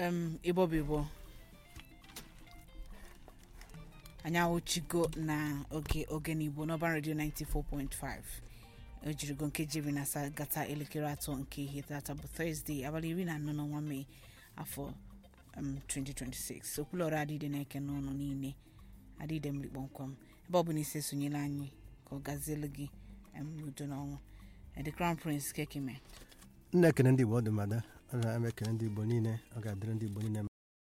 em igbo bụ igbo anyị awụchigo na oge oge n'igbo n'ọban redio 94.5 o jirigo nkeji iri na asaa gata elekere atọ nke ihe tata bụ tọzdee abalị iri na anọ n'ọnwa mee afọ um, 2026 okwulọrụ adịde na-eke n'ụlọ niile adịde mmiri kpọmkwem ebe ọ bụ na ise sonyela anyị ka ọ gazielu gị um, n'udo na ọnwụ Eh, the crown prince kekime nna ekene ndị igbo ọ dị mada ọ na-eme ekene ndị igbo niile ọ ga-adịrị ndị igbo niile